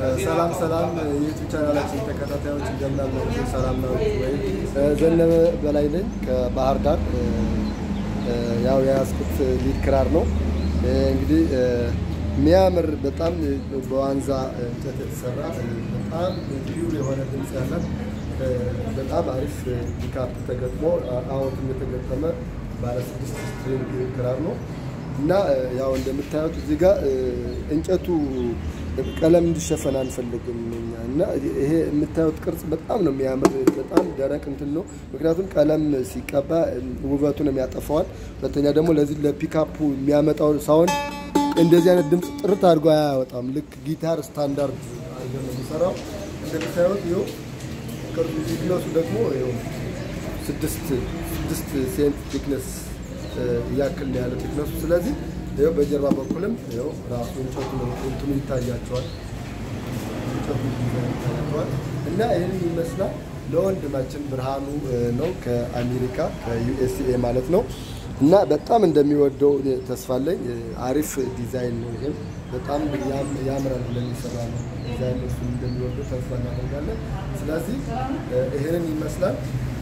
ሰላም ሰላም የዩቱብ ቻናላችን ተከታታዮች እንደምን አላችሁ? ሰላም ናችሁ ወይ? ዘነበ በላይ ነኝ ከባህር ዳር። ያው የያዝኩት ሊድ ክራር ነው። እንግዲህ የሚያምር በጣም በዋንዛ እንጨት የተሰራ በጣም ፒውር የሆነ ድምፅ ያላት በጣም አሪፍ ፒካፕ ተገጥሞ አዎትም የተገጠመ ባለ ስድስት ስትሪንግ ክራር ነው እና ያው እንደምታዩት እዚህ ጋር እንጨቱ ቀለም እንዲሸፈን አንፈልግም እኛ እና ይሄ የምታዩት ቅርጽ በጣም ነው የሚያምር። በጣም ደረቅ እንትን ነው፣ ምክንያቱም ቀለም ሲቀባ ውበቱን ያጠፋዋል። ሁለተኛ ደግሞ ለዚህ ለፒካፑ የሚያመጣው ሳውንድ እንደዚህ አይነት ድምፅ ጥርት አድርጎ አያወጣም። ልክ ጊታር ስታንዳርድ አድርገን ነው የሚሰራው። እንደምታዩት ይኸው ቅርጹ ቲክነሱ ደግሞ ይኸው ስድስት ስድስት ሴንት ቲክነስ እያክል ነው ያለው ቲክነሱ። ስለዚህ ይኸው በጀርባ በኩልም ይኸው ራሱ እንጨቱ ነው እንትኑ ይታያቸዋል እንጨቱ ይታያቸዋል እና ይህን ይመስላል። ለወንድማችን ብርሃኑ ነው ከአሜሪካ ከዩኤስኤ ማለት ነው እና በጣም እንደሚወደው ተስፋ አለኝ። አሪፍ ዲዛይን ነው። ይሄም በጣም ያምራል ለሚሰራ ነው ዲዛይን እሱ እንደሚወደው ተስፋ እናደርጋለን። ስለዚህ ይሄንን ይመስላል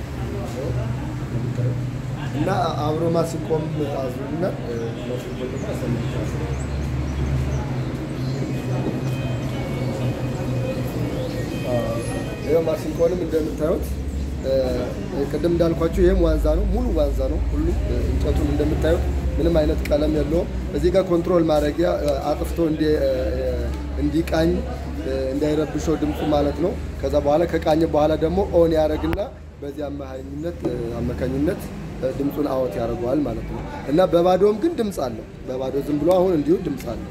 እና አብሮ ማሲንቆም አዙና ማሲንቆ ደግሞ አሰምቻለሁ። ይኸው ማሲንቆንም እንደምታዩት ቅድም እንዳልኳችሁ ይህም ዋንዛ ነው፣ ሙሉ ዋንዛ ነው። ሁሉም እንጨቱን እንደምታዩት ምንም አይነት ቀለም የለውም። እዚህ ጋር ኮንትሮል ማድረጊያ አጥፍቶ እንዲቃኝ እንዳይረብሸው ድምፁ ማለት ነው። ከዛ በኋላ ከቃኘ በኋላ ደግሞ ኦን ያደረግና በዚህ አማካኝነት አማካኝነት ድምፁን አወት ያደርገዋል ማለት ነው። እና በባዶም ግን ድምፅ አለው። በባዶ ዝም ብሎ አሁን እንዲሁ ድምፅ አለው።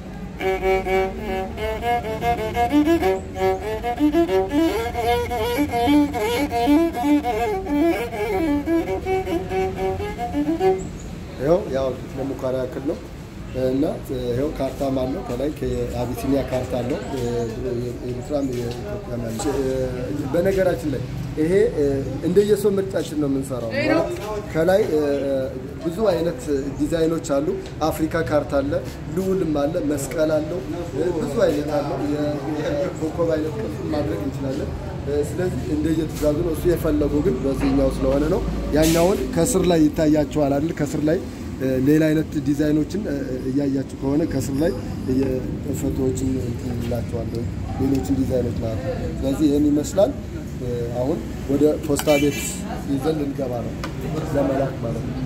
ይኸው ያው ለሙከራ ያክል ነው እና ይኸው ካርታም አለው ከላይ ከአቢሲኒያ ካርታ አለው። ኤርትራም የኢትዮጵያም ያለ በነገራችን ላይ ይሄ እንደየሰው ምርጫችን ነው የምንሰራው። ከላይ ብዙ አይነት ዲዛይኖች አሉ። አፍሪካ ካርታ አለ፣ ልዑልም አለ፣ መስቀል አለው፣ ብዙ አይነት አለው። የኮከብ አይነት ቅርጽ ማድረግ እንችላለን። ስለዚህ እንደየትእዛዙ ነው። እሱ የፈለገው ግን በዚህኛው ስለሆነ ነው። ያኛውን ከስር ላይ ይታያቸዋል አይደል? ከስር ላይ ሌላ አይነት ዲዛይኖችን እያያችሁ ከሆነ ከስር ላይ ፎቶዎችን እንላቸዋለሁ ሌሎችን ዲዛይኖች ማለት ነው። ስለዚህ ይህን ይመስላል። አሁን ወደ ፖስታ ቤት ይዘን ልንገባ ነው ለመላክ ማለት ነው።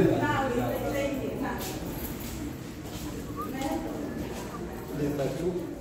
ናችሁ